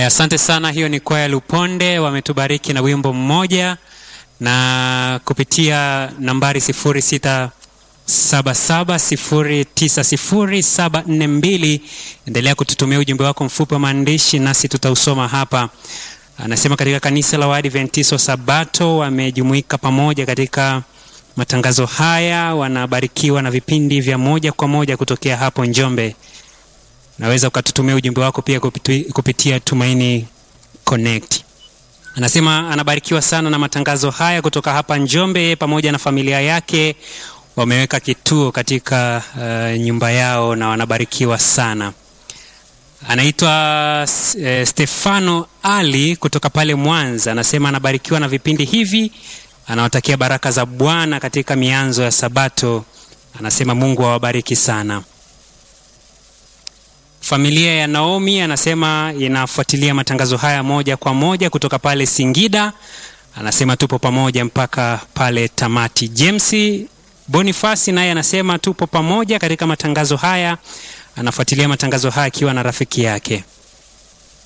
Haya, asante sana. Hiyo ni kwaya Luponde, wametubariki na wimbo mmoja na kupitia nambari 0677090742 endelea kututumia ujumbe wako mfupi wa maandishi nasi tutausoma hapa. Anasema katika kanisa la Waadventista wa Sabato wamejumuika pamoja katika matangazo haya, wanabarikiwa na vipindi vya moja kwa moja kutokea hapo Njombe. Naweza ukatutumia ujumbe wako pia kupitia, kupitia Tumaini Connect. Anasema anabarikiwa sana na matangazo haya kutoka hapa Njombe. Yeye pamoja na familia yake wameweka kituo katika uh, nyumba yao na wanabarikiwa sana. Anaitwa uh, Stefano Ali kutoka pale Mwanza. Anasema anabarikiwa na vipindi hivi, anawatakia baraka za Bwana katika mianzo ya Sabato. Anasema Mungu awabariki sana. Familia ya Naomi anasema inafuatilia matangazo haya moja kwa moja kutoka pale Singida. Anasema tupo pamoja mpaka pale tamati. James Bonifasi naye anasema tupo pamoja katika matangazo haya, anafuatilia matangazo haya akiwa na rafiki yake.